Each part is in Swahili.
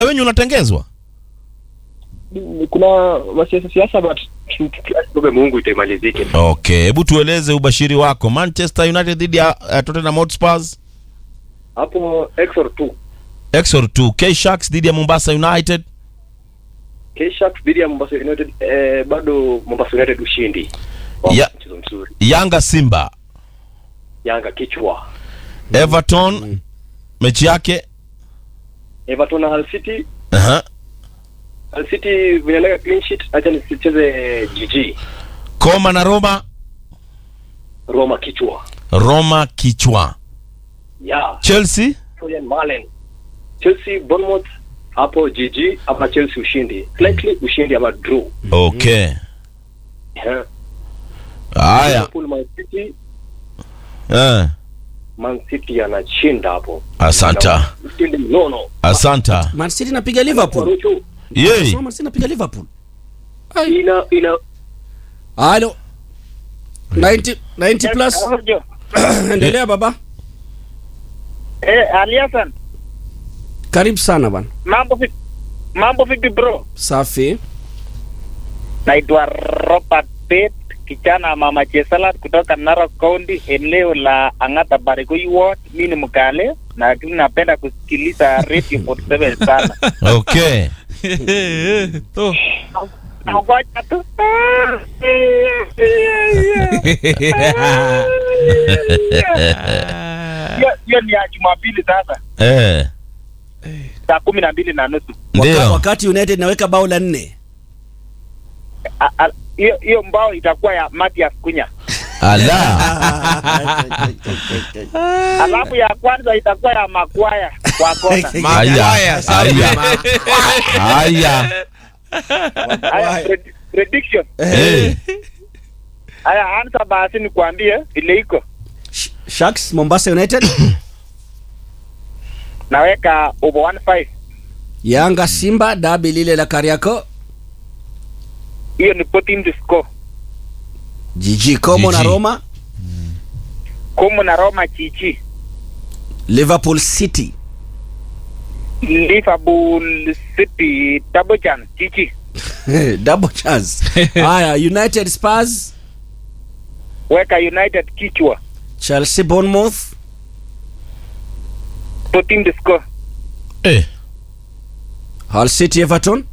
wenyu unatengezwa kuna masiasa siasa but tuombe Mungu itaimalizike. okay hebu tueleze ubashiri wako manchester united dhidi ya uh, tottenham hotspurs Hapo Exor 2 exor 2 k sharks dhidi ya mombasa united K-Sharks dhidi ya Mombasa United eh, bado Mombasa United ushindi. Wow, Ya- mchezo mzuri. yanga simba Yanga kichwa. everton mechi yake Everton na Hull City, uh-huh. Hull City vinaleka clean sheet, acha nisicheze GG. koma na roma Roma kichwa. roma kichwa Yeah. chelsea Florian Malen. Chelsea Bournemouth hapo GG ama Chelsea ushindi. Slightly ushindi ama draw. okay Yeah. haya Liverpool Man City, eh. Man City anashinda hapo. asanta Ushindi mnono. asanta Man City inapiga Liverpool. Marucho, yei Sema Man City inapiga Liverpool. ina ina Halo. 90 90 plus. Endelea baba. Eh, Ali Hassan, Karibu sana bwana. mambo vipi? Mambo vipi bro? Safi. Naitwa Robert Pet, kijana wa mama Chesalat kutoka Narok County, eneo la Ang'ata Barigoi Ward. Mimi ni mkale na lakini napenda kusikiliza Radio 47 sana. okay Ngoja tu. Hiyo- Hiyo ni ya Jumapili sasa, eh. saa kumi na mbili na nusu. Waka, ndio wakati United naweka bao la nne. A- a- Hiyo hiyo mbao itakuwa ya Matias Kunya. ala alafu ya kwanza itakuwa ya makwaya kwa kona haya haya haya haya pred- prediction Eh. haya ansa basi nikwambie vile iko Sh- Sharks Mombasa United. naweka over 15 Yanga Simba dabi lile la Kariako. hiyo ni team to score GG Como na GG. Roma. Como na Roma chichi Liverpool City. Liverpool City double chance chichi Double chance. Haya, United Spurs, weka United kichwa Chelsea Bournemouth, team to score Eh. Hull City Everton.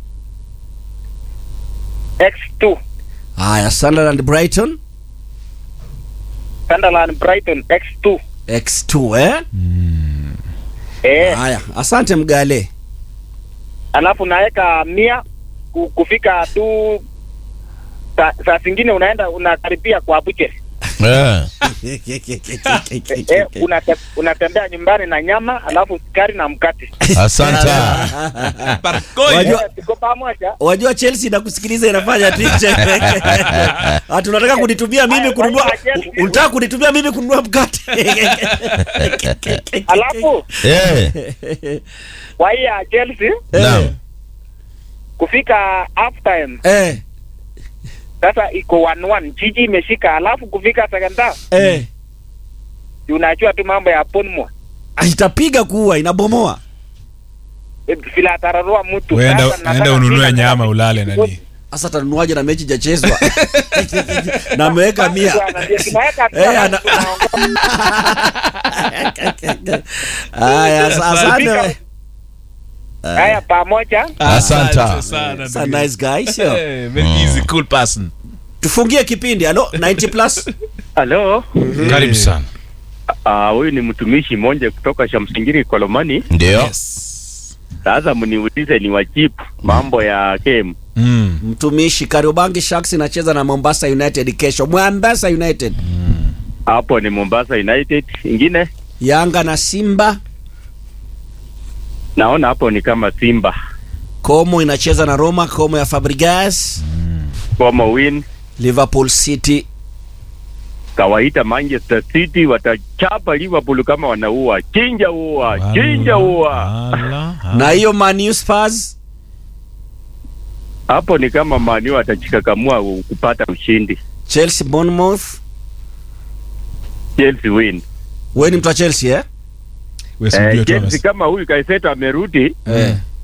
X2 Haya, Sunderland Brighton. Sunderland Brighton X2 X2 eh? eh Haya, asante Mgale. alafu naweka mia ku- kufika tu saa saa zingine unaenda unakaribia kwa buche Eh. eh, unate, unatembea nyumbani na nyama alafu sukari na mkate asanta Wajua, Eh, tuko pamoja wajua Chelsea inakusikiliza inafanya ticha. Ati unataka kunitumia mimi kununua unataka kunitumia mimi kununua mkate. alafu Eh. kwa hii ya Chelsea Naam. kufika half time Eh, sasa iko 1-1 jiji imeshika alafu kufika second half eh. unajua tu mambo ya Bournemouth Itapiga kuua inabomoa. Eh, vile atararua mtu Uenda, Sasa nataka enda ununue kufika nyama kwa- ulale nani Sasa tanunuaje na mechi jachezwa? na ameweka mia. Bwana, ndio tunaweka tu Eh, alafu ana- tunaongoza. Haya, asa- asante. we. haya pamoja Asante. sana Sa nice guy, sio? Eh, very easy cool person Tufungie kipindi. Halo, 90 plus. Halo, karibu sana Ah, huyu ni mtumishi mmoja kutoka Shamsingiri Kolomani. ndio Sasa mniulize ni wajibu mambo ya game. mm. Mtumishi Kariobangi Sharks inacheza na Mombasa United kesho. Mombasa United. Hapo ni Mombasa United. Ingine Yanga na Simba. naona hapo ni kama Simba Como inacheza na Roma, Como ya Fabregas. kama win Liverpool City. kawaita Manchester City watachapa Liverpool kama wanaua. Chinja ua, chinja ua. Ala, Na hiyo Man U Spurs. Hapo ni kama Man U atachikakamua u- kupata ushindi. Chelsea Bournemouth. Chelsea win. Wewe ni mtu wa Chelsea eh? we si ndio Eh, tu Chelsea ames- kama huyu Kaiseto amerudi Eh.